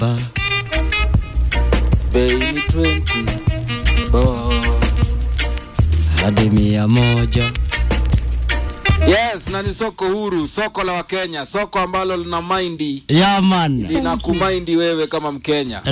saba bei ni 20 bob. hadi mia moja Yes, na ni soko huru, soko la Wakenya, soko ambalo lina maindi yaman lina kumaindi wewe kama Mkenya.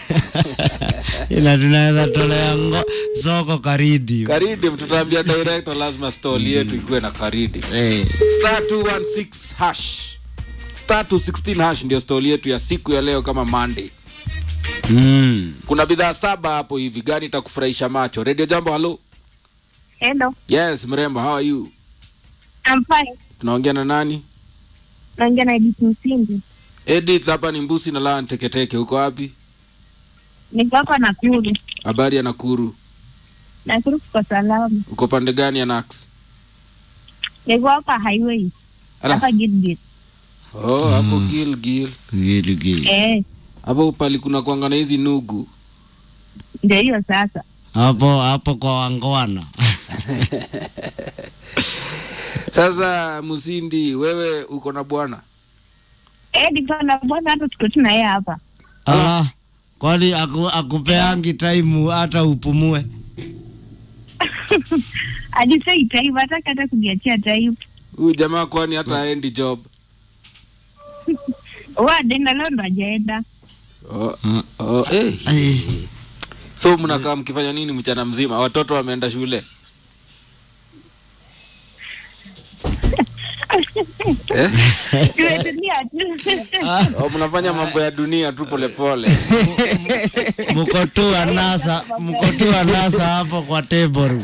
ina tunaweza tolea ngo soko karidi Karidi, tutaambia director lazima stall yetu ikuwe na karidi. Eh, Star 216 hash. Star 216 hash ndio stall yetu ya siku ya leo kama Monday. mm. Kuna bidhaa saba hapo hivi, gani itakufurahisha macho? Radio Jambo, hello. Hello, Yes, mrembo, how are you? I'm fine. Tunaongea na nani? Naongea na Edith Msindi. Edith, hapa ni Mbusi na Laa Teketeke. Uko wapi? Niko hapa Nakuru. Habari ya Nakuru. Nakuru kwa salama. Uko pande gani ya Nax? Niko hapa highway. Ala. Hapa Gilgit. Oh, hapo Gilgil. Gili, gili. Eh, Hapo pali kuna kwanga na hizi nugu. ndio hiyo sasa. hapo hapo kwa wangwana Sasa Musindi, wewe uko na bwana? Eh, niko na bwana hata tuko tu na yeye hapa. ah, kwani aku, akupeangi taimu hata upumue Alisei time hataka hata kujiachia time. Huyu jamaa kwani hata aendi job? Wa denda leo ndo hajaenda. Oh, oh, eh. Ai, So mnakaa mkifanya nini mchana mzima? Watoto wameenda shule? eh? Tumetulia tu. Oh, mnafanya mambo ya dunia tu polepole. mko tu anasa mko tu anasa hapo kwa table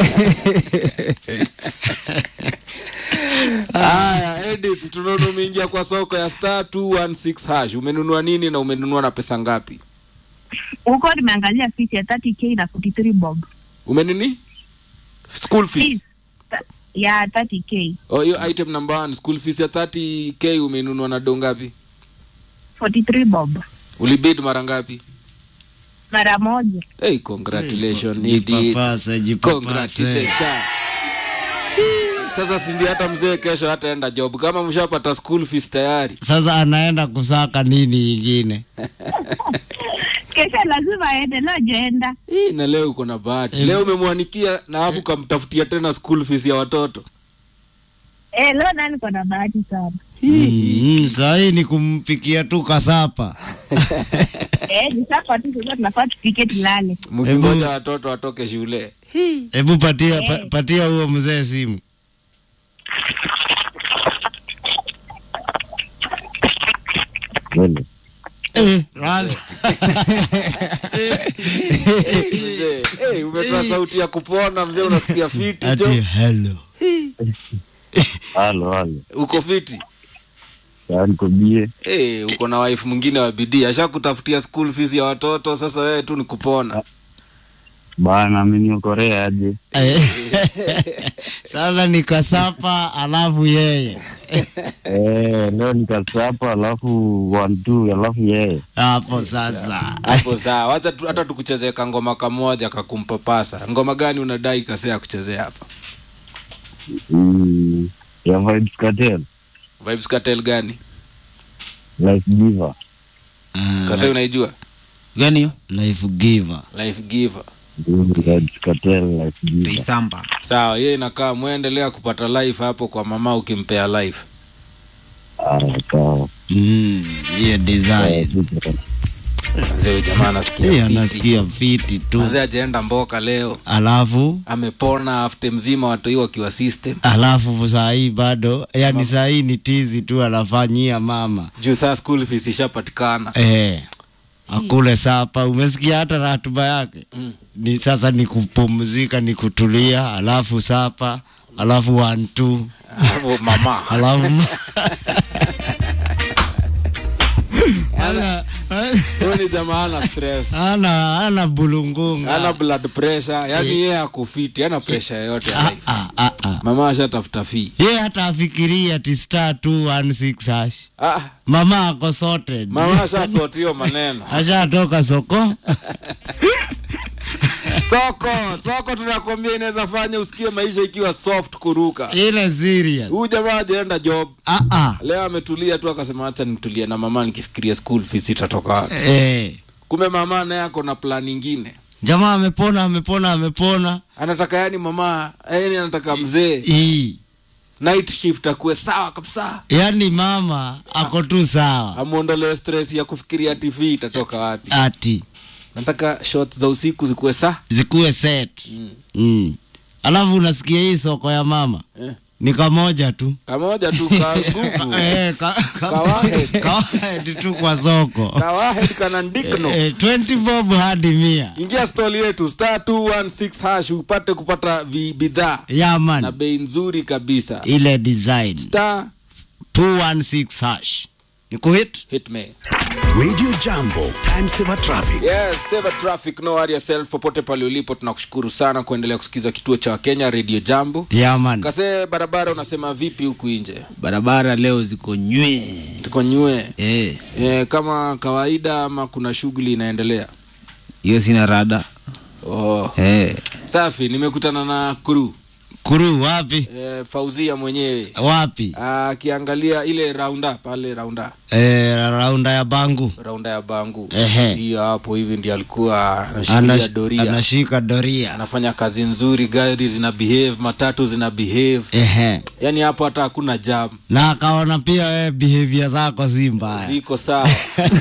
Haya, Edith, tunaona umeingia kwa soko ya star 216 hash. Umenunua nini na umenunua na pesa ngapi? Huko nimeangalia fees ya 30k na 43 bob. Umenini? School fees. Fees ta- ya 30k, Oh, hiyo item number one, school fees ya 30k umenunua na do ngapi? 43 bob. Ulibid mara ngapi? Mara moja. Hey, congratulations Edith. jipapase jipapase Congratulations. Sasa si ndio hata mzee kesho hataenda job kama mshapata school fees tayari. sasa anaenda kusaka nini ingine Kesho lazima aende, leo hajaenda. Hii na leo uko na bahati. Leo umemwanikia na alafu kamtafutia tena school fees ya watoto. Eh, leo nani niko na bahati sana. mm, sahii ni kumpikia tu kasapa Eh, ni sasa tu sasa tunafaa tupike tulale. Mkingoja watoto watoke shule. hebu patia pa, patia huo mzee simu Eh, Raz- Mzee, hey, umetoa sauti ya kupona mzee, unasikia fiti ati jo. hello Halo, halo. Uko fiti? Yaani kobie. Hey, uko na wife mwingine wa bidii, ashakutafutia school fees ya watoto, sasa wewe tu ni kupona. Bana ameniokorea aje. Eh, sasa ni kasapa alafu yeye Eh, leo nikasapa alafu one two alafu yeye. hapo sasa Hapo sawa, wacha tu, hata tukuchezee kangoma kamoja kakumpapasa. Ngoma gani unadai kasea kuchezea hapa? Mm, ya Vibes Cartel, Vibes Cartel gani? Life Giver. Kasea unaijua? gani hiyo life giver Life Giver. Mm, Vibes Cartel, Life Giver. tuisamba Sawa, yeye inakaa muendelea kupata life hapo kwa mama ukimpea life. Ah, sawa. Mm, hiyo Eh, design super. Mzee huyu jamaa anasikia hiyo fiti. anasikia fiti tu Mzee ajaenda mboka leo. alafu Amepona afte mzima watu hiyo wakiwa system. alafu saa hii bado yani saa hii ni tizi tu anafanyia mama Juu saa school fees ishapatikana. eh, akule sapa umesikia hata ratuba yake Mm. ni sasa ni kupumzika ni kutulia alafu sapa alafu wantu Hapo mama. alafu ana, Huyu ni jamaa ana stress. ana, ana bulungunga Ana blood pressure, yani yeye akufiti, ana pressure yoyote ya Ah, life. ah, ah, ah. Mama ashatafuta fee. ye hata afikiria ati star 216 hash Ah, mama ako sorted mama ashasort hiyo maneno. ashatoka soko soko soko tunakwambia inaweza fanya usikie maisha ikiwa soft kuruka ile serious huyu jamaa ajaenda job ah ah leo ametulia tu akasema hacha nitulie na mama nikifikiria school fees itatoka wapi eh kumbe mama naye ako na plan ingine jamaa amepona amepona amepona anataka yani mama yani anataka mzee hii night shift akuwe sawa kabisa yaani mama ako tu sawa amuondolee stress ya kufikiria tv itatoka wapi ati nataka shot za usiku zikuwe saa zikuwe set mm. Mm. alafu unasikia hii soko ya mama eh. ni kamoja tu kamoja tu ka nguvu Eh, ka- ka- Kawahed. kawahed tu kwa soko kawahed kana ndikno Eh, 20 bob hadi mia ingia stoli yetu star 216 hash upate kupata vi- bidhaa ya na man bei nzuri kabisa ile design star 216 hash ni kuhit hit me Radio Jambo, time saver traffic. yes save traffic no worry yourself popote pale ulipo tunakushukuru sana kuendelea kusikiza kituo cha kenya radio jambo ya man kase barabara unasema vipi huku nje barabara leo ziko nywee tuko nywe Eh, e, kama kawaida ama kuna shughuli inaendelea hiyo sina rada oh. Eh, safi nimekutana na kuru kuru wapi e, fauzia mwenyewe wapi akiangalia ile raunda pale raunda eh, raunda ya bangu raunda ya bangu Ehe. hiyo hapo hivi ndi alikuwa anashikilia Anash- doria anashika doria anafanya kazi nzuri gari zina behave matatu zina behave ehe yaani hapo hata hakuna jam na akaona pia wewe behavior zako si mbaya ziko sawa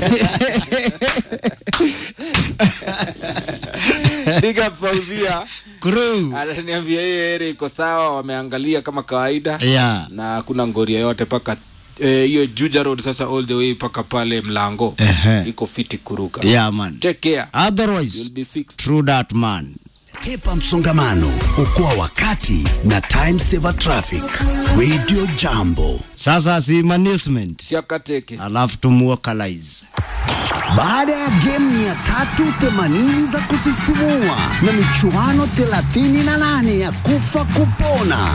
big up fauzia kuru ananiambia hiyo ere iko sawa wameangalia kama kawaida ya na hakuna ngoria yote paka eh, hiyo juja road sasa all the way mpaka pale mlango Ehe. iko fiti kuruka ya man take care otherwise you'll be fixed true that man Kepa msongamano, okoa wakati na time saver traffic. Radio Jambo. sasa si management siakateke alafu tumuokalize Baada ya game 380 za kusisimua na michuano 38 ya kufa kupona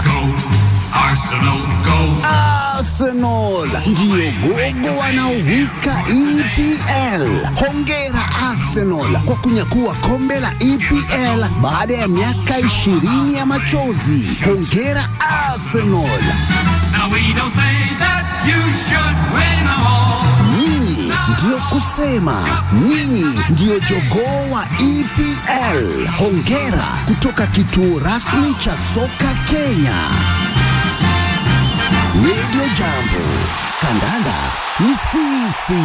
Arsenal ndiyo gogo wanaowika EPL. Hongera Arsenal kwa kunyakua kombe la EPL baada ya miaka 20 ya machozi. Hongera Arsenal. Now we don't say that you should win them all. Nyinyi ndiyo kusema, nyinyi ndiyo jogoo wa EPL. Hongera kutoka kituo rasmi cha soka Kenya. Radio Jambo, kandanda ni sisi.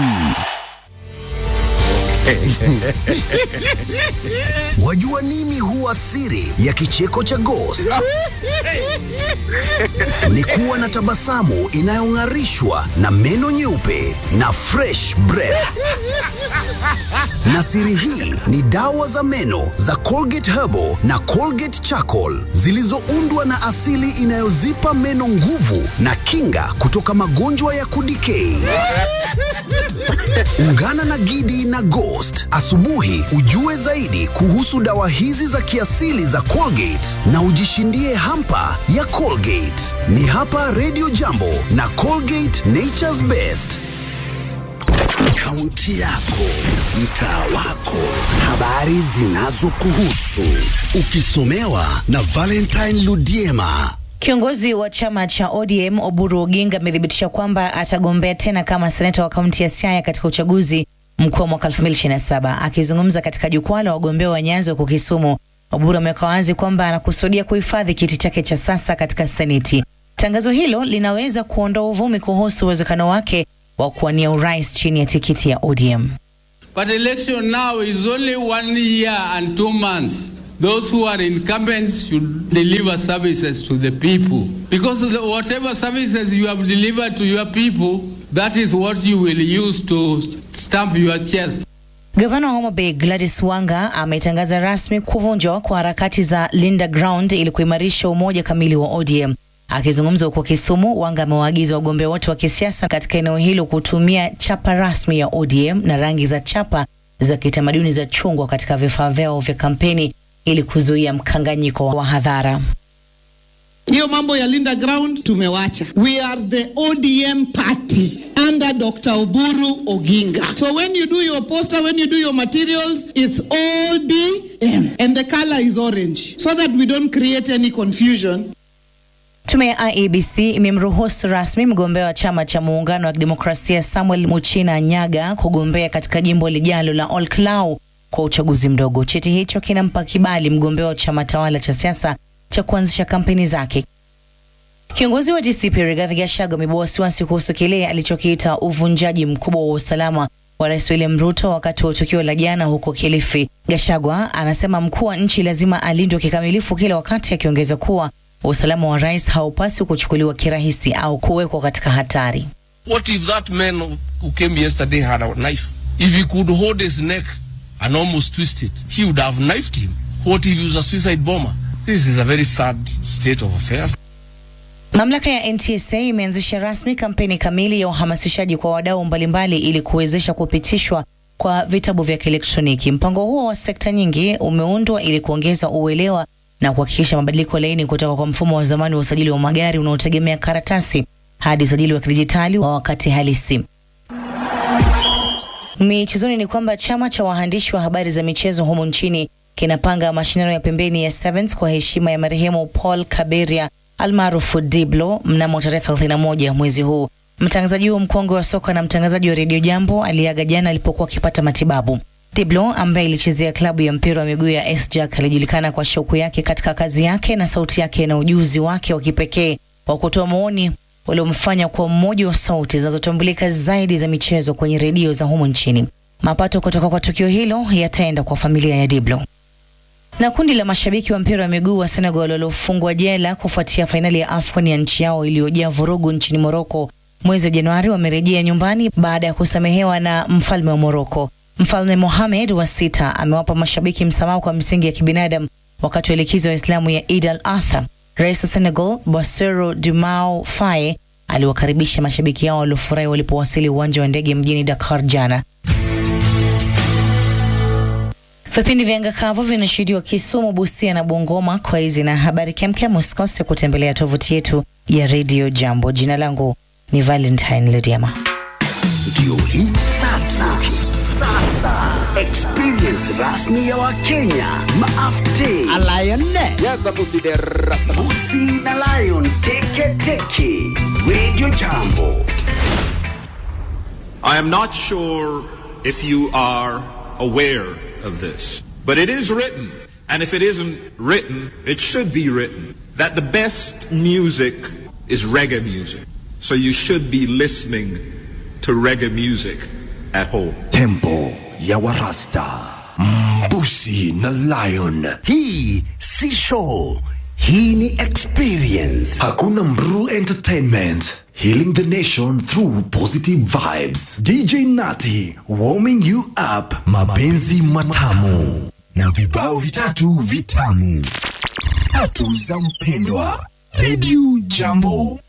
Wajua nini huwa siri ya kicheko cha Ghost? Ni kuwa na tabasamu inayong'arishwa na meno nyeupe na fresh breath. Na siri hii ni dawa za meno za Colgate Herbal na Colgate Charcoal zilizoundwa na asili inayozipa meno nguvu na kinga kutoka magonjwa ya kudikei. Ungana na Gidi na Ghost asubuhi ujue zaidi kuhusu dawa hizi za kiasili za Colgate na ujishindie hampa ya Colgate. Ni hapa Radio Jambo na Colgate Nature's Best. Kaunti yako, mtaa wako, habari zinazokuhusu, ukisomewa na Valentine Ludiema. Kiongozi wa chama cha ODM Oburu Oginga amethibitisha kwamba atagombea tena kama seneta wa kaunti ya Siaya katika uchaguzi mkuu wa mwaka 2027. Akizungumza katika jukwaa la wagombea wa Nyanza huko Kisumu, Oburu ameweka wazi kwamba anakusudia kuhifadhi kiti chake cha sasa katika seneti. Tangazo hilo linaweza kuondoa uvumi kuhusu uwezekano wake wa kuwania urais chini ya tikiti ya ODM. But election now is only one year and two months. Those who are incumbents should deliver services to the people. Because the, whatever services you have delivered to your people, that is what you will use to stamp your chest. Gavana wa Homa Bay Gladys Wanga ametangaza rasmi kuvunjwa kwa harakati za Linda Ground ili kuimarisha umoja kamili wa ODM. Akizungumza huko Kisumu, Wanga amewaagiza wagombea wote wa kisiasa katika eneo hilo kutumia chapa rasmi ya ODM na rangi za chapa za kitamaduni za chungwa katika vifaa vyao vya kampeni ili kuzuia mkanganyiko wa hadhara. Hiyo mambo ya Linda Ground tumewacha. We are the ODM party under Dr. Oburu Oginga. So when you do your poster, when you do your materials, it's ODM and the color is orange so that we don't create any confusion. Tume ya IEBC imemruhusu rasmi mgombea wa chama cha muungano wa kidemokrasia Samuel Muchina Nyaga kugombea katika jimbo lijalo la Olkalau kwa uchaguzi mdogo. Cheti hicho kinampa kibali mgombea wa chama tawala cha siasa cha kuanzisha kampeni zake. Kiongozi wa DCP Rigathi Gachagua amebua wasiwasi kuhusu kile alichokiita uvunjaji mkubwa wa usalama wa Rais William Ruto wakati wa tukio la jana huko Kilifi. Gachagua anasema mkuu wa nchi lazima alindwe kikamilifu kila wakati, akiongeza kuwa usalama wa rais haupaswi kuchukuliwa kirahisi au kuwekwa katika hatari. What if that man who came yesterday had a knife? If he could hold his neck and almost twist it, he would have knifed him. What if he was a suicide bomber? This is a very sad state of affairs. Mamlaka ya NTSA imeanzisha rasmi kampeni kamili ya uhamasishaji kwa wadau mbalimbali ili kuwezesha kupitishwa kwa vitabu vya kielektroniki. Mpango huo wa sekta nyingi umeundwa ili kuongeza uelewa na kuhakikisha mabadiliko laini kutoka kwa mfumo wa zamani wa usajili wa magari unaotegemea karatasi hadi usajili wa kidijitali wa wakati halisi. Michezoni ni kwamba chama cha waandishi wa habari za michezo humu nchini kinapanga mashindano ya pembeni ya Sevens kwa heshima ya marehemu Paul Kaberia almaarufu Diblo mnamo tarehe 31 mwezi huu. Mtangazaji huo mkongwe wa soka na mtangazaji wa redio Jambo aliaga jana alipokuwa akipata matibabu. Diblo ambaye ilichezea klabu ya mpira wa miguu ya SJAK alijulikana kwa shauku yake katika kazi yake na sauti yake na ujuzi wake wa kipekee wa kutoa maoni uliomfanya kuwa mmoja wa sauti zinazotambulika zaidi za michezo kwenye redio za humu nchini. Mapato kutoka kwa tukio hilo yataenda kwa familia ya Diblo. Na kundi la mashabiki wa mpira wa miguu wa Senegal waliofungwa jela kufuatia fainali ya AFCON ya nchi yao iliyojaa vurugu nchini Moroko mwezi wa Januari wamerejea nyumbani baada ya kusamehewa na mfalme wa Moroko. Mfalme Mohamed wa sita amewapa mashabiki msamaha kwa misingi ya kibinadamu wakati wa likizo ya Waislamu ya Eid al-Adha. Rais wa Senegal Bassirou Diomaye Faye aliwakaribisha mashabiki hao waliofurahi walipowasili uwanja wa ndege mjini Dakar jana. Vipindi vya anga kavu vinashuhudiwa Kisumu, Busia na Bungoma. Kwa hizi na habari kemkem, usikose kutembelea tovuti yetu ya Radio Jambo. Jina langu ni Valentine Lediama. Ndio hii sasa, sasa experience rasmi ya Wakenya maafte Busi na Lion teke teke Radio Jambo. I am not sure if you are aware of this, but it is written, and if it isn't written, it should be written, that the best music is reggae music. So you should be listening to reggae music at home. Tempo ya Warasta, Mbusi na Lion. Hii si show, hii ni experience. Hakuna Mru Entertainment. Healing the nation through positive vibes. DJ Nati warming you up. Mapenzi matamu na vibao vitatu vitamu tatu za mpendwa. Radio Jambo